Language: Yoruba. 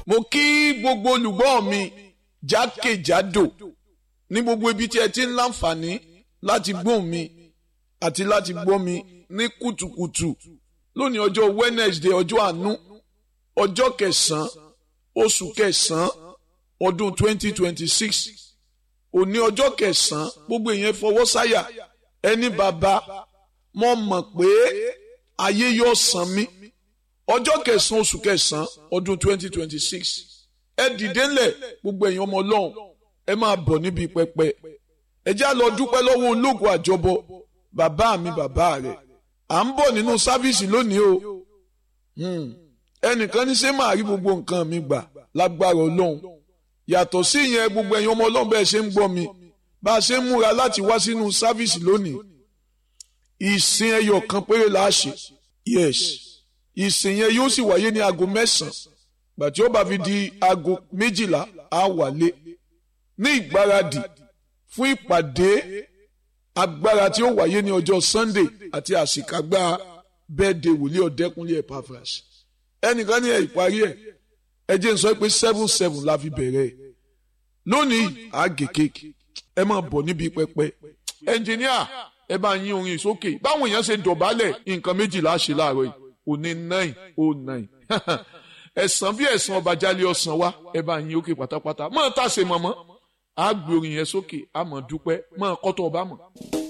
mo kí gbogbo olùgbọ́ mi jákèjádò ní gbogbo ibi tí ẹ ti ń láǹfààní láti gbóhùn mi àti láti gbọ́ mi ní kùtùkùtù lónìí ọjọ́ Wednesday ọjọ́ àánú ọjọ́ kẹsàn-án oṣù kẹsàn-án ọdún 2026 òní ọjọ́ kẹsàn-án gbogbo èèyàn fọwọ́ sáyà ẹni bàbá mo mọ̀ pé ayé yóò san mí ọjọ́ kẹsàn-án oṣù kẹsàn-án ọdún 2026 ẹ dìde ńlẹ̀ gbogbo èèyàn ọmọ ọlọ́run ẹ máa bọ̀ níbi pẹpẹ ẹ já lọ dúpẹ́ lọ́wọ́ ológun àjọbọ bàbá mi bàbá rẹ̀ à ń bọ̀ nínú sáfíìsì lónìí o ẹnìkan ní ṣé máa rí gbogbo nǹkan mi gbà lágbára ọlọ́run yàtọ̀ sí ìyẹn gbogbo ẹ̀yin ọmọ ọlọ́run bẹ́ẹ̀ ṣe ń gbọ́ mi bá a ṣe ń múra láti wá sínú sáfíìsì lónìí ìsìn ẹyọ kan péré la ṣe yes ìsìn yẹn yóò sì wáyé ní aago mẹ́sàn-án gbàtí ó bá fi di aago méjìlá á wálé ní ìgbáradì fún ìpàdé agbára tí ó wáyé ní ọjọ́ Sunday àti àṣìkágbá bẹ́ẹ̀dẹ̀ wòlíì ọ̀dẹ́kunlé Epaphras ẹnìkan ní ẹ̀ ìparí ẹ̀ ẹ jẹ́ n sọ pé seven seven la fi bẹ̀rẹ̀ ẹ̀ lónìí àgè kéèkì ẹ máa bọ̀ níbi pẹpẹ ẹnjìníà ẹ bá yín orin sókè báwọn èèyàn ṣe dọ̀bálẹ̀ nǹkan méjìlá ṣe láàárọ̀ yìí òní nine oh nine ẹ̀sán bí ẹ̀sán ọba jálẹ̀ ọ̀sán wa ẹ bá yín òkè pátápátá máa tàṣe mọ̀mọ́ àá gbé orin yẹn sókè àmọ̀ dúpẹ́ máa kọ́tọ̀ ọba mọ̀.